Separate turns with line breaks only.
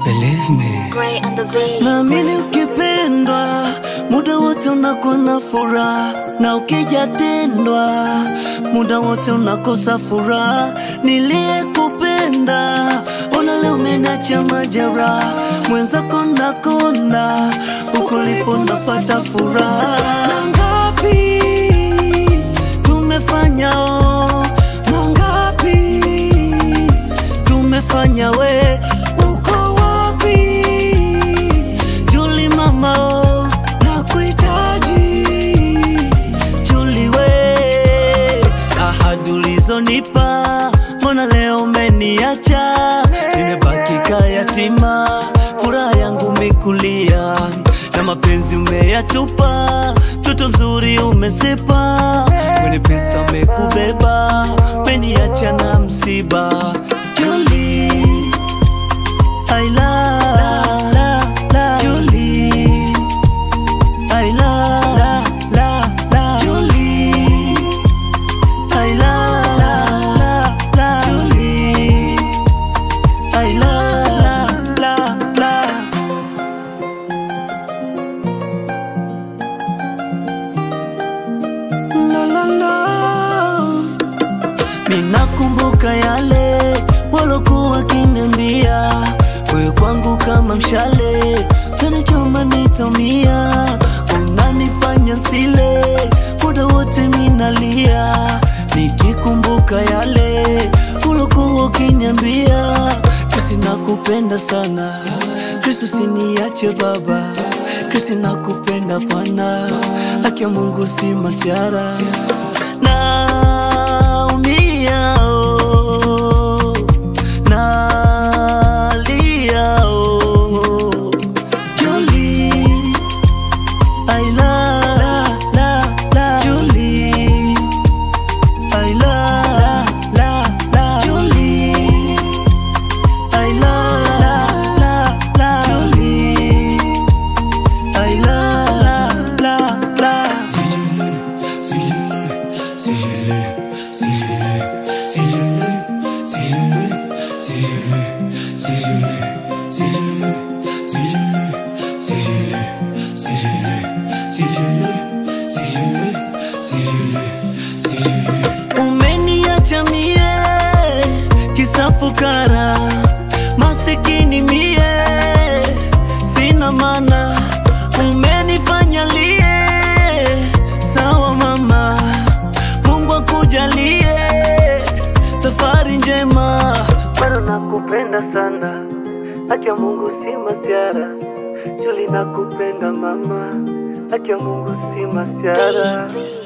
Believe me.
Gray on the beat.
Naamini ukipendwa muda wote unakuwa na furaha, na ukijatendwa muda wote unakosa furaha. Niliyekupenda ona leo umeniacha majeraha, mwenzako nakonda, huko lipo napata furaha. Mangapi tumefanya oh, mangapi tumefanya we uko wapi Juli mama oh, nakuhitaji Juli we ahadi ulizonipa mbona leo umeniacha nimebaki kayatima furaha yangu mikulia na mapenzi umeyatupa mtoto mzuri umesepa mwenye pesa amekubeba meniacha na msiba Julie I love, love, love Julie. I love, love, love, love Julie. I love, love, love Julie. I love, love, love, love No, no, no. Ninakumbuka yale walokuwa wakiniambia, wewe kwangu kama mshale, tanichoma nitamia, unanifanya sile, muda wote minalia, nikikumbuka yale ulokuwa ukiniambia, Kristi nakupenda sana, Kristo siniache baba, Kristi nakupenda Bwana, haki ya Mungu si masiara naumia oh, nalia oh. Julie, I love, love, love Julie, I love, love, love Julie, I love, love, love Julie, I love, love, love umeniacha mie kisa fukara masikini mie sina mana umenifanya lie sawa mama mungu akujalie safari njema bado nakupenda sana acha mungu si masiara juli nakupenda mama acha mungu si masiara
Beat.